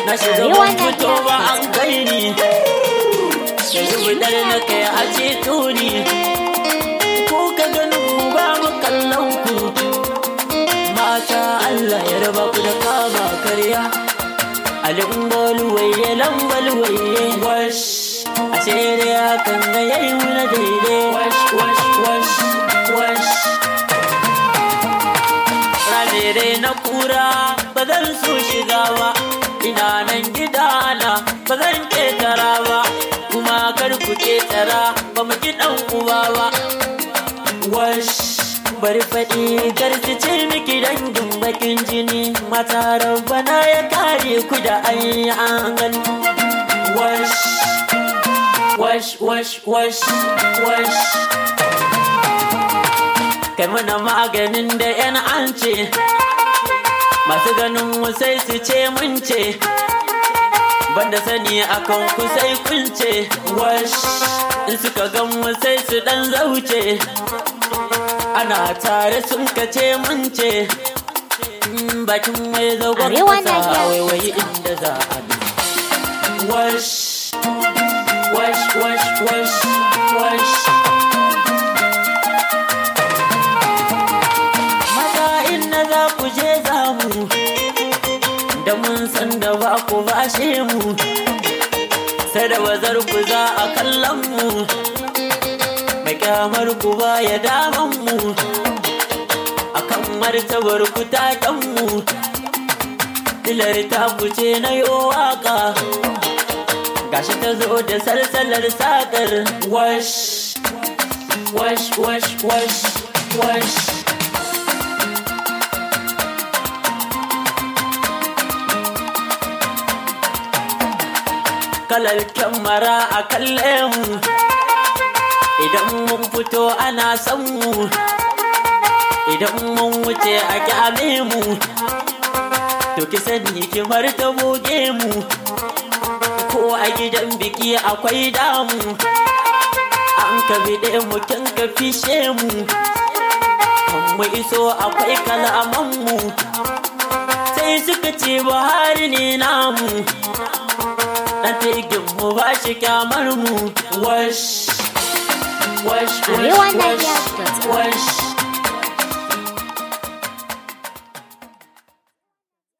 na shiga Arewa ban na fito ba iya. an kai ni yanzu bidar na kai a ceto ni ko ka ganin mu ba mu kallon ku mata Allah ya raba ku da kama karya alin waye lambal waye wash a shere hakan ga yayi muna daidai wash wash wash wash Rajere na kura ba zan so shiga ba ina nan gidana ba zan ketara ba kuma kar ku ketara ba mu ki dan uba ba wash bari faɗi garci ce miki dangin bakin jini mata rabbana ya kare ku da an gani wash wash wash wash wash kai mana maganin da yan an ce masu ganin mu sai su ce mun ce banda sani akan ku sai kun ce wash in suka gan mu sai su dan zauce ana tare sun kace mun ce Mm, bakin mai zagon Arewa kasa Nigeria. waiwayi inda za a bi wash wash wash wash wash Mata inna za ku je za mu da mun san da ba ku bashe mu sai da bazar ku za a kallon mu mai kyamar ku ba ya daman mu akan martabar ku taken mu dilar ta ku ce na yi waka gashi ta zo da salsalar sakar wash wash wash wash wash kalar kyamara a kalle mu idan mun fito ana san mu idan mun wuce a kyame mu to ki sani ki ta boge mu ko a gidan biki akwai damu an ka bide mu kin ka fishe mu kan mu iso akwai kalaman mu sai suka ce buhari ne namu dan tigin mu ba shi kyamar mu wash wash wash Arewa wash Nigeria. wash